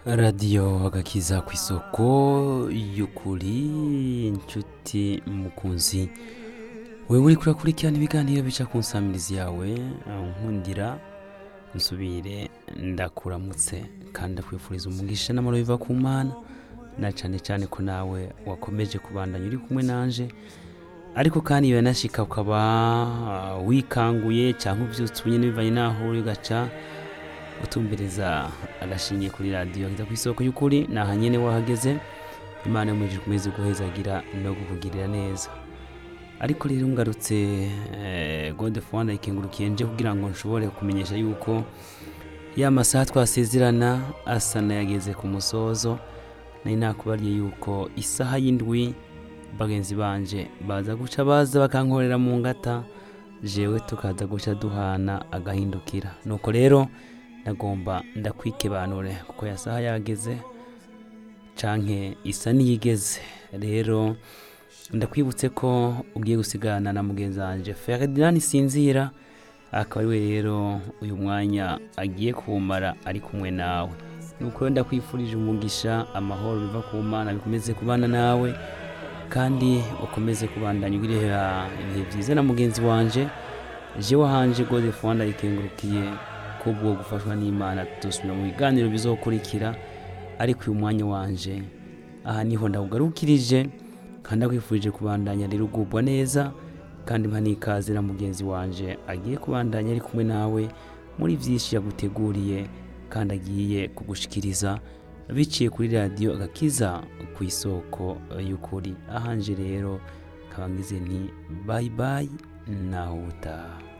radiyo agakiza ku isoko y'ukuri inshuti mukunzi wewe uri kurakurikirana ibiganiro bica ku nsamirizi yawe nkundira nsubire ndakuramutse kandi ndakwifuriza umugisha n'amaro biva ku mana na cane cane ko nawe wakomeje kubandanya uri kumwe nanje ariko kandi iyo yanashika ukaba ah, wikanguye cyangwa uvyutse ubunyene bivanye naho uri ugaca utumbereza agashingiye kuri radiyo ageza ku isoko y'ukuri naha nyene wahageze imana yamujije kumeze guhezagira no kukugirira neza ariko rero ngarutse eh, gode fwanda ikengurukiye nje kugira ngo nshobore kumenyesha yuko ya masaha twasezerana asa nayageze ku musozo nari nakubariye yuko isaha y'indwi bagenzi banje baza guca baza bakankorera mu ngata jewe tukaza guca duhana agahindukira nuko rero ndagomba ndakwikebanure kuko ya saha yageze canke isa niyigeze rero ndakwibutse ko ugiye gusigana na mugenzi wanje Ferdinand Sinzira akaba ari we rero uyu mwanya agiye kumara ari kumwe nawe nuko rero ndakwifurije umugisha amahoro biva ku mana bikomeze kubana nawe kandi ukomeze kubandanya ugirira ibihe byiza na mugenzi wanje jewe hanje gode fwanda ikengurukiye kubwo gufashwa n'imana dusubira mu biganiro bizokurikira ariko uyu mwanya wanje aha niho ndawugarukirije kandi ndakwifurije kubandanya rero ugubwa neza kandi mpa n'ikaze na mugenzi wanje agiye kubandanya ari kumwe nawe muri byinshi yaguteguriye kandi agiye kugushikiriza biciye kuri radiyo agakiza ku isoko y'ukuri ahanje rero nkaba ngize nti bayi bayi naho utaha